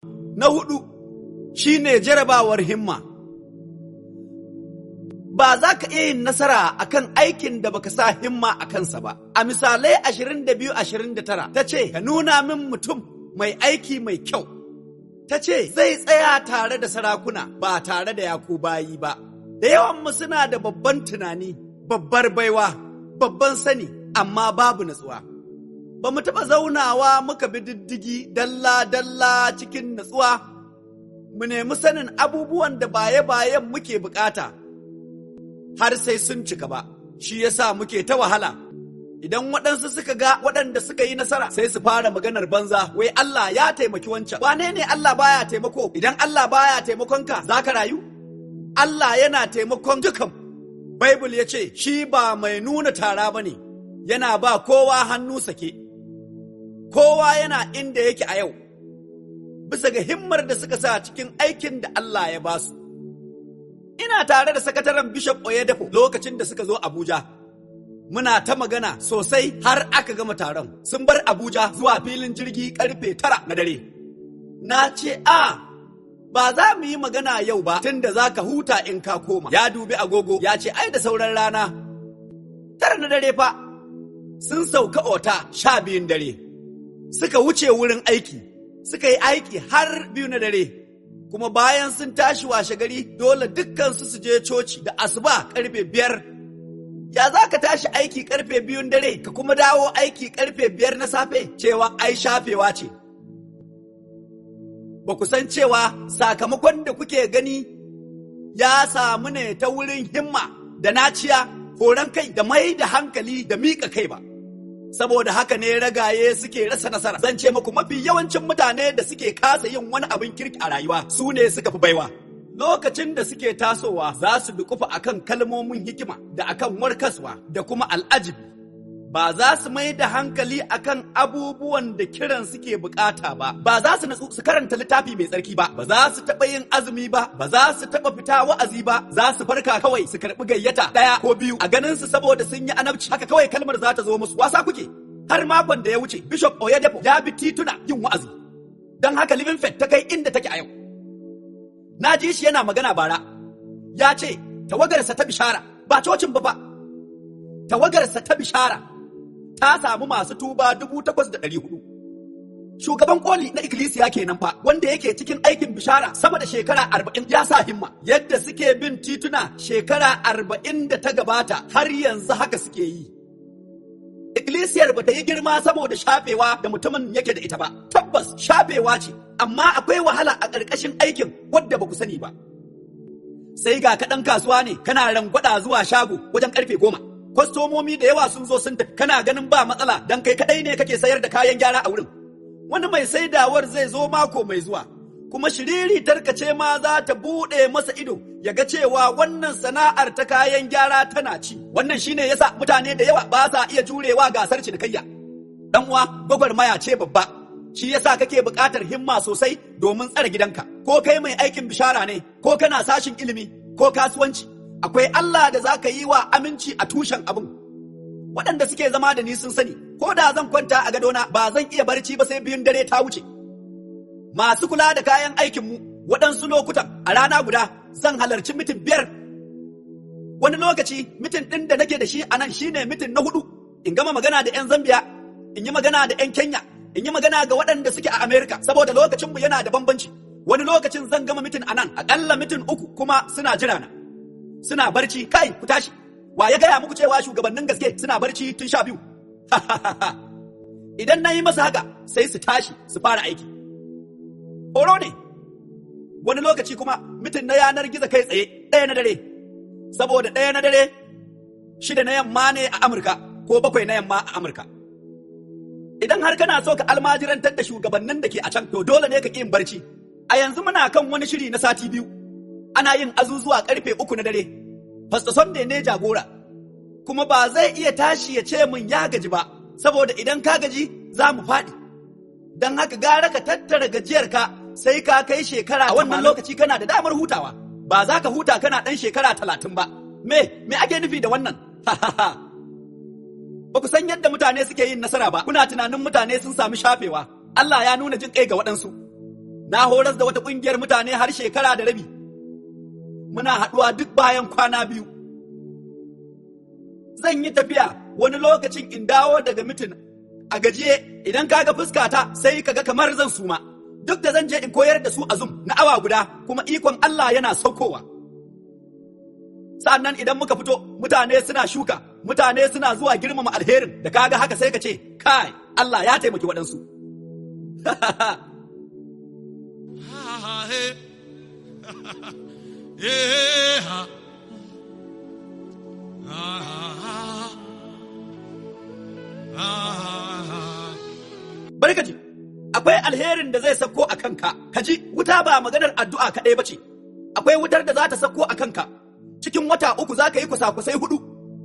Na hudu shine jarabawar himma. Ba za ka iya yin nasara akan aikin da baka sa himma a kansa ba. A misalai 22-29 ta ce, Ka nuna min mutum mai aiki mai kyau. Ta ce, Zai tsaya tare da sarakuna ba tare da yaku bayi ba. Da yawanmu suna da babban tunani, babbar baiwa, babban sani, amma babu natsuwa. Ba mu taɓa zaunawa muka bi diddigi dalla-dalla cikin natsuwa, mu nemi sanin abubuwan da baye-bayen muke bukata, har sai sun cika ba, shi yasa muke ta wahala. Idan waɗansu suka ga waɗanda suka yi nasara sai su fara maganar banza, wai Allah ya taimaki wancan. Wane ne Allah baya taimako? Idan Allah baya taimakonka, za ka rayu? Allah yana taimakon dukan. Baibul ya ce, shi ba mai nuna tara ba ne, yana ba kowa hannu sake. Kowa yana inda yake a yau, bisa ga himmar da suka sa cikin aikin da Allah ya ba su. Ina tare da sakataren Bishop Oyedepo lokacin da suka zo Abuja. Muna ta magana sosai har aka gama taron. Sun bar Abuja zuwa filin jirgi karfe tara na dare. Na ce, "A, ba za mu yi magana yau ba tunda za ka huta in ka koma. Ya dubi agogo ya ce ai da sauran rana. Tara na dare fa sun sauka ota sha biyun dare. Suka wuce wurin aiki, suka yi aiki har biyu na dare. Kuma bayan sun tashi washe gari dole dukkansu su je coci da asuba karfe biyar. Ya za ka tashi aiki karfe biyun dare ka kuma dawo aiki karfe biyar na safe cewa ai shafewa ce. ba ku san cewa sakamakon da kuke gani ya samu ne ta wurin himma da naciya horon kai da mai da hankali da miƙa kai ba. Saboda haka ne ragaye suke rasa nasara. Zan ce muku mafi yawancin mutane da suke kasa yin wani abin kirki a rayuwa su ne suka fi baiwa. Lokacin da suke tasowa za su dukufa akan kalmomin hikima da akan warkaswa da kuma al'ajibi. ba za su mai da hankali akan abubuwan da kiran suke bukata ba ba za su natsu su karanta littafi mai tsarki ba ba za su taɓa yin azumi ba ba za su taɓa fita wa'azi ba za su farka kawai su karɓi gayyata ɗaya ko biyu a ganin su saboda sun yi anabci haka kawai kalmar za ta zo musu wasa kuke har makon da ya wuce bishop oyedepo ya bi tituna yin wa'azi don haka living faith ta kai inda take a yau na ji shi yana magana bara ya ce tawagarsa ta bishara ba cocin ba ba tawagarsa ta bishara ta samu masu tuba dubu takwas da ɗari hudu. Shugaban koli na ikkilisiya kenan fa wanda yake cikin aikin bishara sama da shekara arba'in ya sa himma yadda suke bin tituna shekara arba'in da ta gabata har yanzu haka suke yi. Ikkilisiyar ba ta yi girma saboda shafewa da mutumin yake da ita ba. Tabbas shafewa ce, amma akwai wahala a ƙarƙashin aikin wadda ba ku sani ba. Sai ga kaɗan kasuwa ne kana rangwada zuwa shago wajen ƙarfe goma. kwastomomi da yawa sun zo sun tafi kana ganin ba matsala dan kai kadai ne kake sayar da kayan gyara a wurin wani mai saidawar zai zo mako mai zuwa kuma shiriri tarkace ma za ta buɗe masa ido ya ga cewa wannan sana'ar ta kayan gyara tana ci wannan shine yasa mutane da yawa ba sa iya jurewa gasar cinikayya dan uwa gwagwarmaya ce babba shi yasa kake buƙatar himma sosai domin tsare gidanka ko kai mai aikin bishara ne ko kana sashin ilimi ko kasuwanci akwai Allah da za ka yi wa aminci a tushen abin. Waɗanda suke zama da ni sun sani, ko da zan kwanta a gadona ba zan iya barci ba sai biyun dare ta wuce. Masu kula da kayan aikinmu waɗansu lokutan a rana guda zan halarci mitin biyar. Wani lokaci mitin ɗin da nake da shi a nan shine mitin na hudu, in gama magana da 'yan Zambiya, in yi magana da 'yan Kenya, in yi magana ga waɗanda suke a Amerika, saboda lokacinmu yana da bambanci. Wani lokacin zan gama mitin a nan, aƙalla mitin uku kuma suna jira na. suna barci kai ku tashi wa ya gaya muku cewa shugabannin gaske suna barci tun sha biyu idan na yi masa haka sai su tashi su fara aiki horo ne wani lokaci kuma mitin na yanar gizo kai tsaye ɗaya na dare saboda ɗaya na dare shida na yamma ne a amurka ko bakwai na yamma a amurka idan har kana so ka almajirantar da shugabannin da ke a can to dole ne ka ƙi yin barci a yanzu muna kan wani shiri na sati biyu ana yin azuzuwa karfe uku na dare. Pastor Sunday ne jagora, kuma ba zai iya tashi ya ce min ya gaji ba, saboda idan ka gaji za mu faɗi. Don haka gara ka tattara gajiyarka sai ka kai shekara a wannan lokaci kana da damar hutawa. Ba za ka huta kana ɗan shekara talatin ba. Me, me ake nufi da wannan? Ba ku san yadda mutane suke yin nasara ba, kuna tunanin mutane sun sami shafewa. Allah ya nuna jin kai ga waɗansu. na horas da wata ƙungiyar mutane har shekara da rabi muna haɗuwa duk bayan kwana biyu zan yi tafiya wani lokacin in dawo daga mitin a gajiye idan kaga fuskata sai kaga kamar zan suma duk da zan je in koyar da su a zum na awa guda kuma ikon Allah yana saukowa sa'annan idan muka fito mutane suna shuka mutane suna zuwa girmama alherin da kaga haka sai ka ce kai Allah ya taimaki waɗansu Ah, eh. Yeah. Ah, ah, ah. barkaji akwai alherin da zai sauko a kanka ka ji wuta ba maganar addu'a kaɗai ba ce akwai wutar da za ta sauko a kanka cikin wata uku za ka yi kwasa-kwasai hudu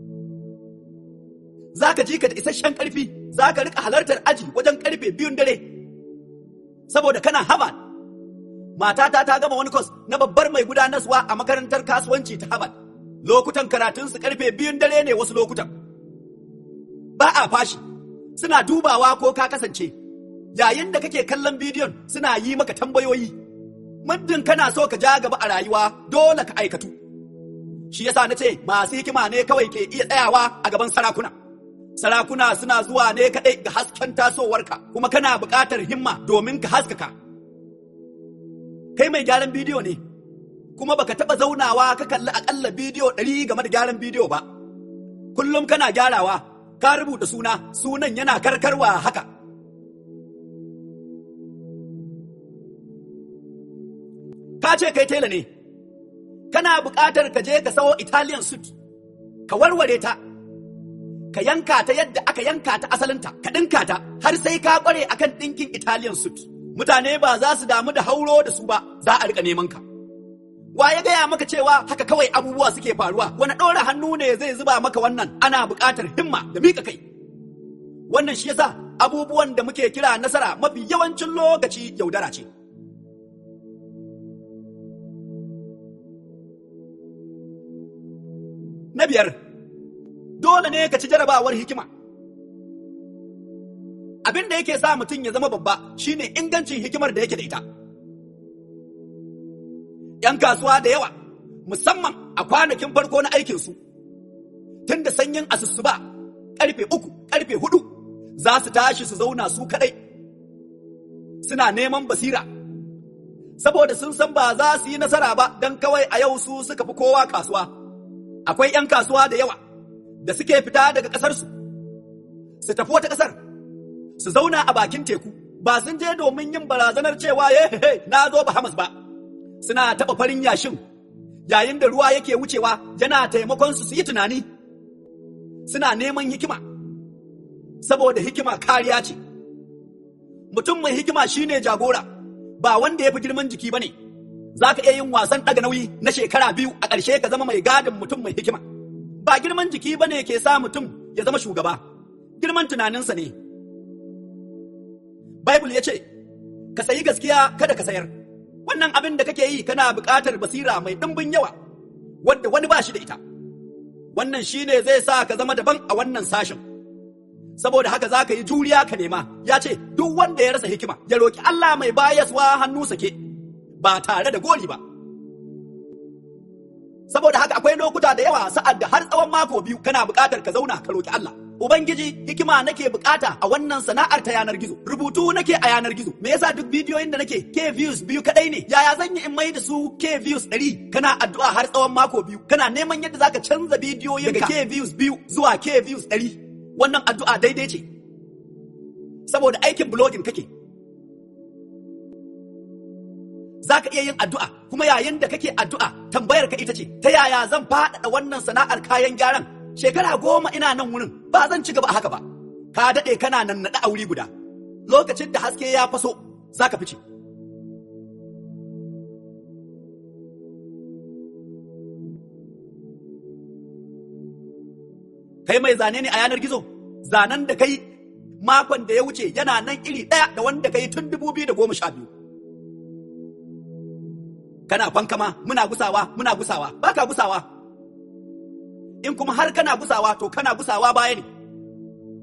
za ka ji ka da isasshen ƙarfi za ka rika halartar aji wajen ƙarfe biyun dare saboda kana Harvard matata ta gama wani kwas na babbar mai gudanarwa a makarantar kasuwanci ta Harvard lokutan karatunsu ƙarfe biyun dare ne wasu lokutan ba a fashi suna dubawa ko ka kasance yayin da kake kallon bidiyon suna yi maka tambayoyi muddin kana so ka ja gaba a rayuwa dole ka aikatu shi yasa na ce masu hikima ne kawai ke iya tsayawa a gaban sarakuna sarakuna suna zuwa ne kaɗai ga hasken tasowarka kuma kana buƙatar himma domin ka haskaka kai mai gyaran bidiyo ne kuma baka taɓa zaunawa ka kalli aƙalla bidiyo ɗari game da gyaran bidiyo ba kullum kana gyarawa ka rubuta suna sunan yana karkarwa haka ka ce kai tela ne kana buƙatar ka je ka sawo italian suit ka warware ta ka yanka ta yadda aka yanka ta asalinta ka ɗinka ta har sai ka ƙware akan ɗinkin italian suit mutane ba za su damu da hauro da su ba za a rika neman ka wa ya gaya maka cewa haka kawai abubuwa suke faruwa wani ɗora hannu ne zai zuba maka wannan ana buƙatar himma da miƙa kai wannan shi yasa abubuwan da muke kira nasara mafi yawancin lokaci yaudara ce na biyar dole ne ka ci jarabawar hikima abin da yake sa mutum ya zama babba shine ingancin hikimar da yake da ita ‘yan kasuwa da yawa musamman a kwanakin farko na aikinsu tun da sanyin asusuba karfe uku karfe hudu za su tashi su zauna su kadai suna neman basira saboda sun san ba za su yi nasara ba don kawai a yau su suka fi kowa kasuwa akwai ‘yan kasuwa da yawa da suke fita daga ƙasarsu su tafi wata ƙasar su zauna a bakin teku ba sun je domin yin barazanar cewa ye na zo Bahamas ba suna taɓa farin yashin yayin da ruwa yake wucewa yana taimakon su su yi tunani suna neman hikima saboda hikima kariya ce mutum mai hikima shine jagora ba wanda ya fi girman jiki ba ne za ka iya yin wasan ɗaga nauyi na shekara biyu a ƙarshe ka zama mai gadin mutum mai hikima ba girman jiki ba ne ke sa mutum ya zama shugaba girman tunaninsa ne Bible ya ce, Ka sayi gaskiya kada ka sayar, wannan abin da kake yi kana buƙatar basira mai ɗimbin yawa, wadda wani ba shi da ita. Wannan shi ne zai sa ka zama daban a wannan sashen. Saboda haka za ka yi juriya ka nema, ya ce, duk wanda ya rasa hikima, ya roƙi Allah mai bayaswa hannu sake, ba tare da gori ba. Saboda haka akwai lokuta da yawa sa'ad da har tsawon mako biyu kana buƙatar ka zauna ka roƙi Allah. Ubangiji hikima nake bukata a wannan sana'ar ta yanar gizo. Rubutu nake a yanar gizo. Me yasa duk bidiyoyin da nake K views biyu kadai ne? Yaya zan yi in mai da su K views ɗari? Kana addu'a har tsawon mako biyu. Kana neman yadda zaka canza bidiyoyin daga K views biyu zuwa K views ɗari. Wannan addu'a daidai ce. Saboda aikin blogging kake. Za ka iya yin addu'a kuma yayin da kake addu'a tambayar ka ita ce ta yaya zan faɗaɗa wannan sana'ar kayan gyaran shekara goma ina nan wurin ba zan ci gaba haka ba ka daɗe kana nan naɗa a wuri guda lokacin da haske ya faso za ka fice kai mai zane ne a yanar gizo zanen da kai makon da ya wuce yana nan iri ɗaya da wanda kai tun dubu biyu da goma sha biyu kana fankama muna gusawa muna gusawa baka gusawa in kuma har kana gusawa to kana gusawa baya ne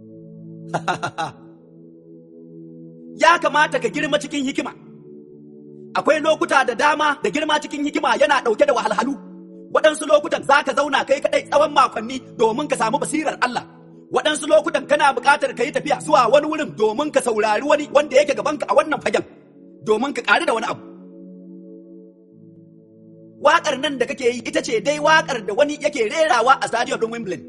ya kamata ka girma cikin hikima akwai lokuta da dama da girma cikin hikima yana ɗauke da wahalhalu waɗansu lokutan za ka zauna kai kaɗai tsawon makonni domin ka samu basirar Allah waɗansu lokutan kana buƙatar ka yi tafiya zuwa wani wurin domin ka saurari wani wanda yake gabanka a wannan fagen domin ka ƙari da wani abu waƙar nan da kake yi ita ce dai waƙar da wani yake rerawa a stadium ɗin Wimbledon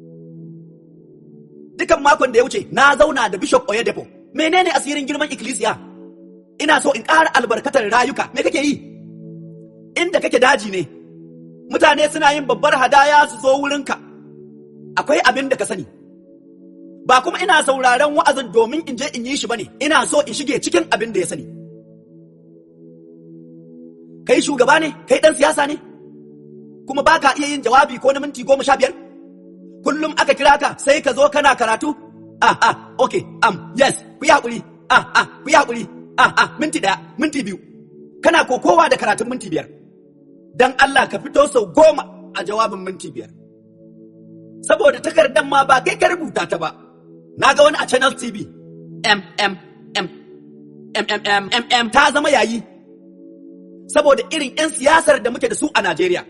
dukan makon da ya wuce na zauna da Bishop Oyedepo menene asirin girman ikkilisiya ina so in ƙara albarkatar rayuka me kake yi inda kake daji ne mutane suna yin babbar hadaya su zo wurinka akwai abin da ka sani ba kuma ina sauraron wa'azin domin in je in yi shi bane ina so in shige cikin abin da ya sani kai shugaba ne kai dan siyasa ne kuma ba ka iya yin jawabi ko na minti goma sha biyar kullum aka kira ka sai ka zo kana karatu ah ah okay um yes ku yi haƙuri ah ah ku yi haƙuri ah ah minti ɗaya minti biyu kana kokowa da karatun minti biyar dan Allah ka fito sau goma a jawabin minti biyar saboda takardar ma ba kai ka rubuta ta ba na ga wani a channel tv m m m m m m m m ta zama yayi saboda irin 'yan siyasar da muke da su a Najeriya.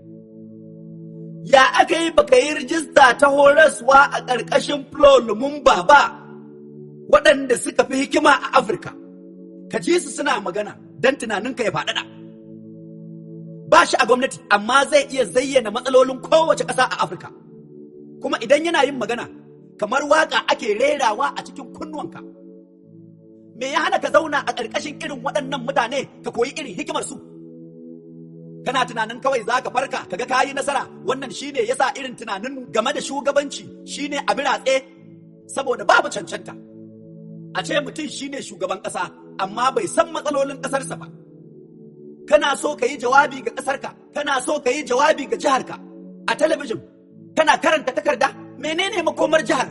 Ya aka yi baka yi rijista ta horaswa a ƙarƙashin Flo Lumumba ba waɗanda suka fi hikima a Afirka. Ka ji su suna magana don tunaninka ya faɗaɗa. Ba shi a gwamnati amma zai iya zayyana matsalolin kowace ƙasa a Afirka. Kuma idan yana yin magana kamar waƙa ake rerawa a cikin kunnuwanka. me ya hana ka zauna a ƙarƙashin irin waɗannan mutane ka koyi irin hikimar su kana tunanin kawai za ka farka kaga kayi nasara wannan shine yasa irin tunanin game da shugabanci shine a biratse saboda babu cancanta a ce mutum shine shugaban ƙasa amma bai san matsalolin ƙasarsa ba kana so ka yi jawabi ga ƙasarka kana so ka yi jawabi ga jiharka a talabijin kana karanta takarda menene makomar jihar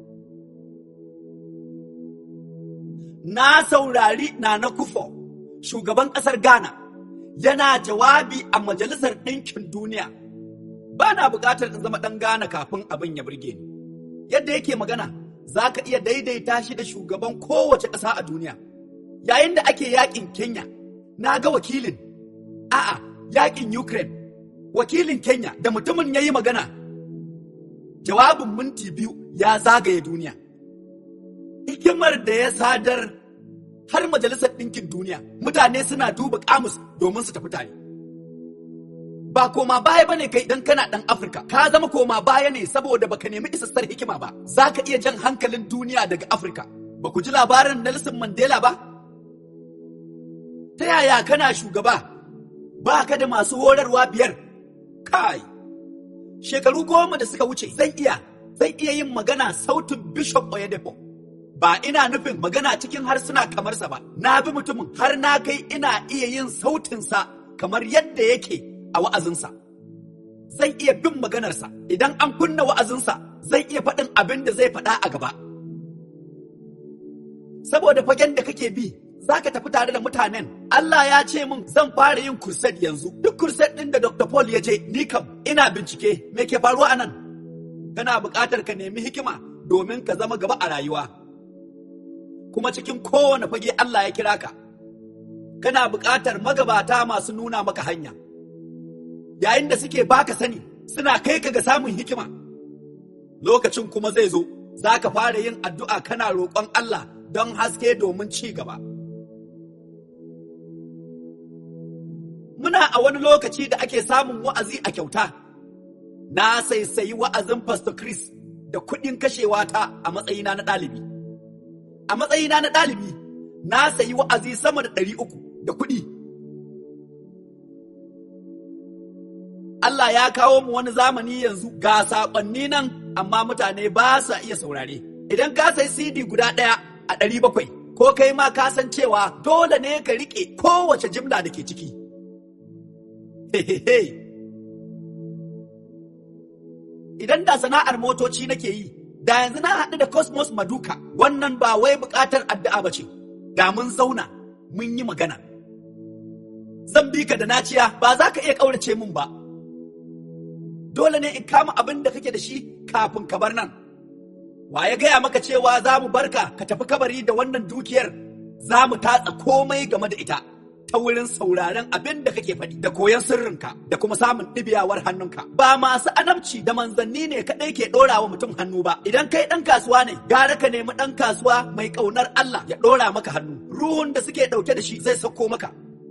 na saurari na na kufo shugaban ƙasar ghana yana jawabi a majalisar ɗinkin duniya ba na buƙatar in zama ɗan ghana kafin abin ya burge ni yadda yake magana za ka iya daidaita shi da shugaban kowace ƙasa a duniya yayin da ake yakin kenya na ga wakilin a'a yakin ukraine wakilin kenya da mutumin ya yi magana jawabin minti biyu ya zagaye duniya hikimar da ya sadar har majalisar ɗinkin duniya mutane suna duba kamus domin su tafi tare ba koma baya bane kai idan kana ɗan afirka ka zama koma baya ne saboda baka nemi isassar hikima ba za ka iya jan hankalin duniya daga afirka ba ku ji labarin nelson mandela ba ta yaya kana shugaba ba ka da masu horarwa biyar kai shekaru goma da suka wuce zan iya zan iya yin magana sautin bishop oyedepo ba ina nufin magana cikin harsuna kamar sa ba na bi mutumin har na kai ina iya yin sautinsa kamar yadda yake a wa'azinsa zan iya bin maganarsa idan an kunna wa'azinsa zan iya faɗin abin da zai faɗa a gaba saboda fagen da kake bi za ka tafi tare da mutanen Allah ya ce min zan fara yin kurset yanzu duk kurset ɗin da Dr. Paul ya je ni kam ina bincike me ke faruwa a nan kana buƙatar ka nemi hikima domin ka zama gaba a rayuwa kuma cikin kowane fage Allah ya kira ka kana buƙatar magabata masu nuna maka hanya yayin da suke baka sani suna kai ka ga samun hikima lokacin kuma zai zo za ka fara yin addu'a kana roƙon Allah don haske domin ci gaba. Muna a wani lokaci da ake samun wa'azi a kyauta, na saisayi wa'azin Pastor Chris da kuɗin kashewa ta a matsayina na ɗalibi. A matsayina na ɗalibi, na sayi wa'azi sama da ɗari uku da kuɗi. Allah ya kawo mu wani zamani yanzu ga saƙonni nan amma mutane ba sa iya saurare. Idan ka sai CD guda ɗaya a ɗari bakwai, ko kai ma ka san cewa dole ne ka riƙe kowace jimla da ke ciki. Idan da sana'ar motoci nake yi, da yanzu na haɗu da Cosmos Maduka, wannan ba wai buƙatar addu'a ba ce, da mun zauna mun yi magana. Zan bi ka da naciya ba za ka iya ƙaurace min ba. Dole ne in kama abin da kake da shi kafin ka bar nan. Wa ya gaya maka cewa za mu barka ka tafi kabari da wannan dukiyar za mu tatsa komai game da ita ta wurin sauraren abin da kake faɗi da koyon sirrinka da kuma samun ɗibiyawar hannunka ba masu anabci da manzanni ne kaɗai ke ɗora wa mutum hannu ba idan kai ɗan kasuwa ne gara ka nemi ɗan kasuwa mai ƙaunar Allah ya ɗora maka hannu ruhun da suke ɗauke da shi zai sauko maka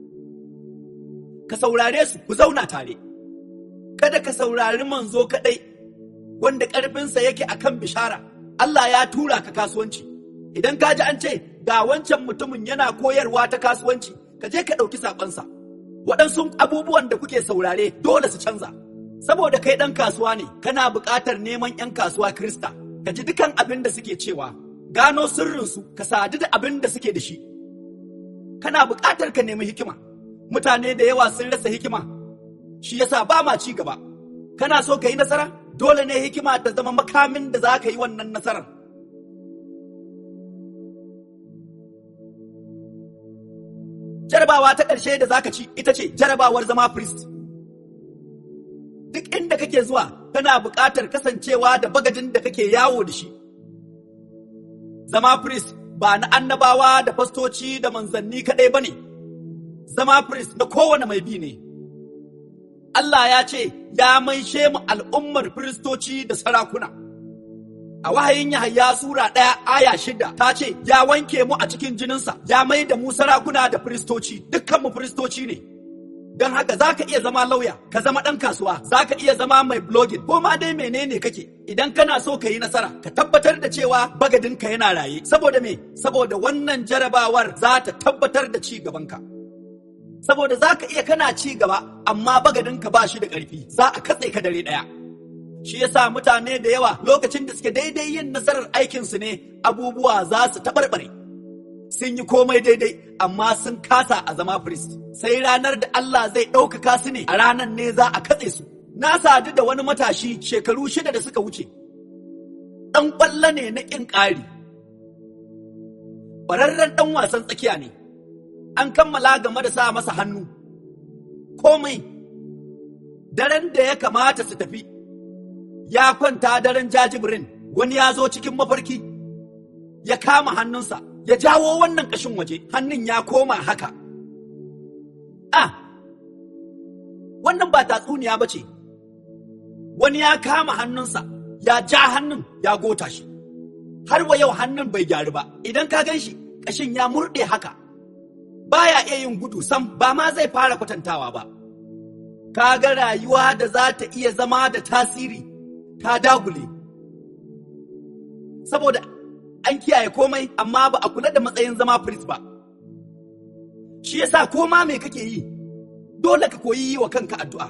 ka saurare su ku zauna tare kada ka saurari manzo kaɗai wanda ƙarfinsa yake akan bishara Allah ya tura ka kasuwanci idan ka ji an ce ga wancan mutumin yana koyarwa ta kasuwanci ka je ka ɗauki saƙonsa waɗansu abubuwan da kuke saurare dole su canza saboda kai ɗan kasuwa ne kana buƙatar neman 'yan kasuwa krista ka ji dukan abin da suke cewa gano sirrinsu ka sadu da abin da suke da shi kana buƙatar ka nemi hikima mutane da yawa sun rasa hikima shi yasa ba ma ci gaba kana so ka yi nasara dole ne hikima ta zama makamin da za ka yi wannan nasarar jarabawa ta ƙarshe da zaka ci ita ce jarabawar zama priest duk inda kake zuwa kana buƙatar kasancewa da bagadin da kake yawo da shi zama priest ba na annabawa da fastoci da manzanni kaɗai ba ne zama priest na kowane mai bi ne Allah ya ce ya maishe mu al'ummar firistoci da sarakuna a wahayin Yahaya Sura ɗaya aya shida ta ce ya wanke mu a cikin jininsa ya mai da mu sarakuna da firistoci dukkan mu firistoci ne don haka za ka iya zama lauya ka zama ɗan kasuwa za ka iya zama mai blogging ko ma dai menene kake idan kana so ka yi nasara ka tabbatar da cewa bagadinka yana raye saboda me saboda wannan jarabawar za ta tabbatar da ci gabanka saboda za ka iya kana ci gaba amma bagadinka ba shi da ƙarfi za a katse ka dare ɗaya shi yasa mutane da yawa lokacin da suke daidai yin nasarar aikinsu ne abubuwa za su taɓarɓare sun yi komai daidai amma sun kasa a zama priest sai ranar da Allah zai ɗaukaka su ne a ranar ne za a katse su na sadu da wani matashi shekaru shida da suka wuce ɗan ƙwallo ne na ƙin ƙari ƙwararren ɗan wasan tsakiya ne an kammala game da sa masa hannu komai daren da ya kamata su tafi ya kwanta daren jajibirin wani ya zo cikin mafarki ya kama hannunsa ya jawo wannan ƙashin waje hannun ya koma haka ah wannan ba tatsuniya ba ce wani ya kama hannunsa ya ja hannun ya gota shi har wa yau hannun bai gyaru ba idan ka gan shi ƙashin ya murɗe haka baya iya yin gudu sam ba ma zai fara kwatantawa ba ka ga rayuwa da za ta iya zama da tasiri ta dagule saboda an kiyaye komai amma ba a kula da matsayin zama firist ba shi yasa koma me kake yi dole ka koyi yi wa kanka addu'a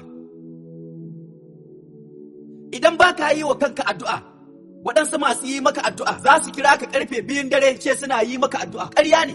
idan ba ka yi wa kanka addu'a waɗansu masu yi maka addu'a za su kira ka karfe biyun dare ce suna yi maka addu'a ƙarya ne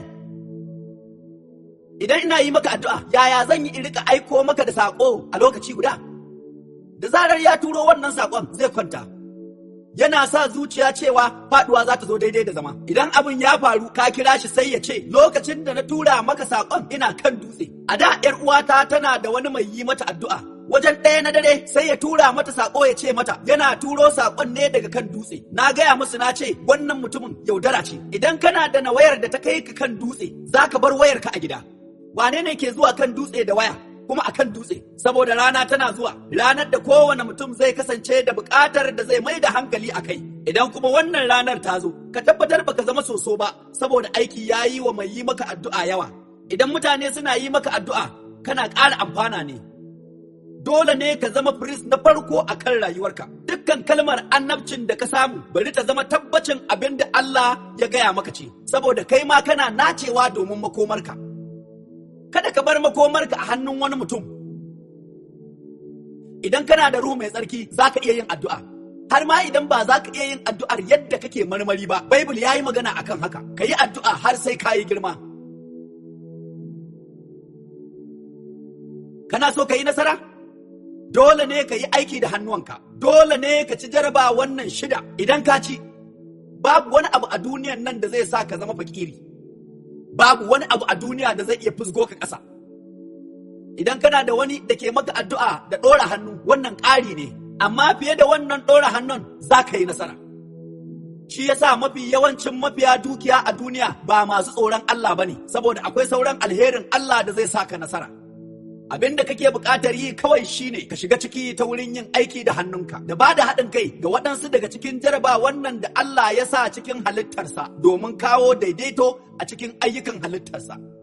idan ina yi maka addu'a yaya zan yi in rika aiko maka da saƙo a lokaci guda da zarar ya turo wannan saƙon zai kwanta yana sa zuciya cewa faduwa za ta zo daidai da zama idan abin ya faru ka kira shi sai ya ce lokacin da na tura maka saƙon ina kan dutse a da yar uwata tana da wani mai yi mata addu'a wajen ɗaya na dare sai ya tura mata saƙo ya ce mata yana turo saƙon ne daga kan dutse na gaya musu na ce wannan mutumin yaudara ce idan kana da na wayar da ta kai ka kan dutse za ka bar wayar ka a gida wane ne ke zuwa kan dutse da waya kuma a kan dutse saboda rana tana zuwa ranar da kowane mutum zai kasance da buƙatar da zai mai da hankali a kai idan kuma wannan ranar ta zo ka tabbatar baka zama soso ba saboda aiki ya yi wa mai yi maka addu'a yawa idan mutane suna yi maka addu'a kana ƙara amfana ne dole ne ka zama firist na farko a kan rayuwarka dukkan kalmar annabcin da ka samu bari ta zama tabbacin abin da Allah ya gaya maka ce saboda kai ma kana nacewa domin makomarka kada ka bar makomarka a hannun wani mutum idan kana da ruhu mai tsarki za ka iya yin addu'a har ma idan ba za ka iya yin addu'ar yadda kake marmari ba baibul ya yi magana akan haka ka yi addu'a har sai ka yi girma kana so ka yi nasara dole ne ka yi aiki da hannuwanka dole ne ka ci jaraba wannan shida idan ka ci babu wani abu a duniyan nan da zai sa ka zama fakiri babu wani abu a duniya da zai iya fusgo ka ƙasa idan kana da wani da ke maka addu'a da ɗora hannu wannan ƙari ne amma fiye da wannan ɗora hannun za ka yi nasara Shi yasa mafi yawancin mafiya dukiya a duniya ba masu tsoron Allah bane saboda akwai sauran alherin Allah da zai saka nasara. Abin da kake buƙatar yi kawai shine ka shiga ciki ta wurin yin aiki da hannunka da ba da haɗin kai ga waɗansu daga cikin jaraba wannan da Allah ya sa cikin halittarsa domin kawo daidaito a cikin ayyukan halittarsa.